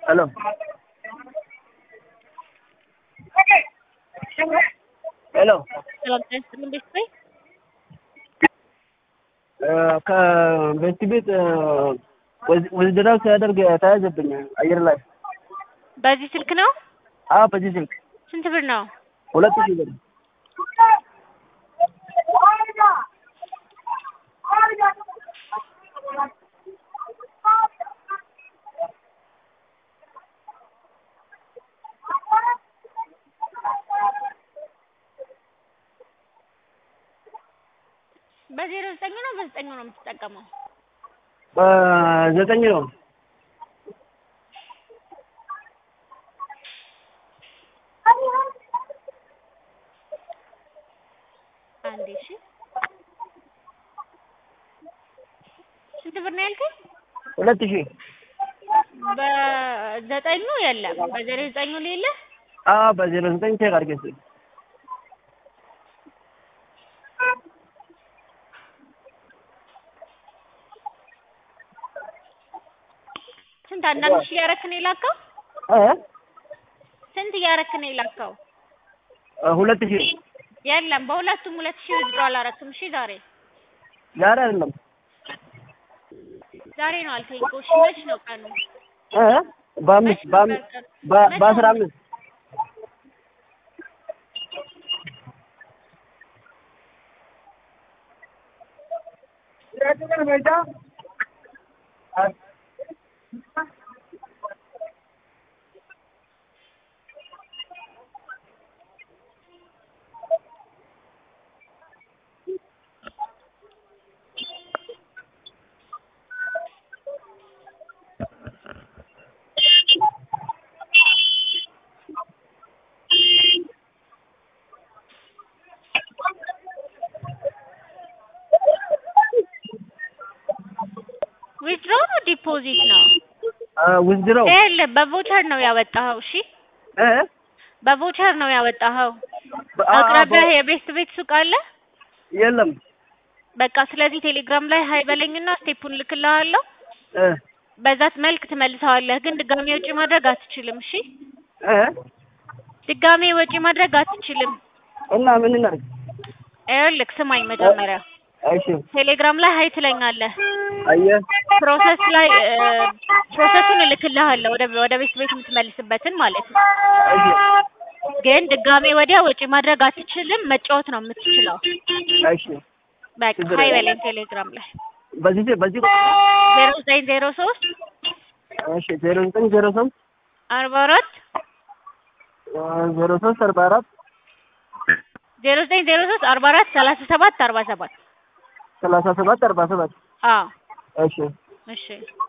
ሄሎ ሄሎ ሰላም ጤና ይስጥልኝ ቤተሰብ ከቤት ቤት ወዝድራው ሲያደርግ ተያዘብኝ አየር ላይ። በዚህ ስልክ ነው? አዎ በዚህ ስልክ ስንት ብር ነው? ሁለት ሺህ ብር በዜሮ ዘጠኝ ነው በዘጠኝ ነው የምትጠቀመው? ዘጠኝ ነው። አንዴ እሺ። ስንት ብር ነው ያልከኝ? ሁለት ሺህ በዘጠኙ የለም። በዜሮ ዘጠኙ ሌለ አዎ በዜሮ ዘጠኝ ቼክ አድርጌ እስኪ ስንት አንዳንድ ሺህ እያረክ ነው የላከው? እ ስንት እያረክ ነው የላከው? ሁለት ሺህ የለም በሁለቱም ሁለት ሺህ ውዝድሮ አላረክም። እሺ ዛሬ ዛሬ አይደለም ዛሬ ነው አልከኝ እኮ። እሺ መች ነው ቀኑ? እ በአምስት በአምስት በ- በአስራ አምስት ዊዝድሮ ነው ዲፖዚት ነው? ውዝድረው ይኸውልህ በቮቸር ነው ያወጣኸው። እሺ እ በቮቸር ነው ያወጣኸው። በ- አ- አ- አቅራቢያህ የቤስት ቤት ሱቅ አለ? የለም በቃ ስለዚህ ቴሌግራም ላይ ሀይ በለኝና ስቴፑን ልክልሃለሁ። እ በዛት መልክ ትመልሰዋለህ። ግን ድጋሜ ወጪ ማድረግ አትችልም። እሺ እ ድጋሜ ወጪ ማድረግ አትችልም። እና ምን እናድርግ? ይኸውልህ ስማኝ መጀመሪያ እሺ ቴሌግራም ላይ ሀይ ትለኛለህ። አየህ ፕሮሰስ ላይ እ፣ ፕሮሰሱን እልክልሃለሁ ወደ ወደ ቤት ቤት የምትመልስበትን ማለት ነው። እሺ ግን ድጋሜ ወዲያ ወጪ ማድረግ አትችልም። መጫወት ነው የምትችለው። እሺ በቃ ችግር ሀይ የለም። በለኝ ቴሌግራም ላይ በዚህ በዚህ ዜሮ ዘጠኝ ዜሮ ሶስት እሺ ዜሮ ዘጠኝ ዜሮ ሶስት አርባ አራት ዜሮ ሶስት አርባ አራት ዜሮ ዘጠኝ ዜሮ ሶስት አርባ አራት ሰላሳ ሰባት አርባ ሰባት ሰላሳ ሰባት አርባ ሰባት አዎ እሺ እሺ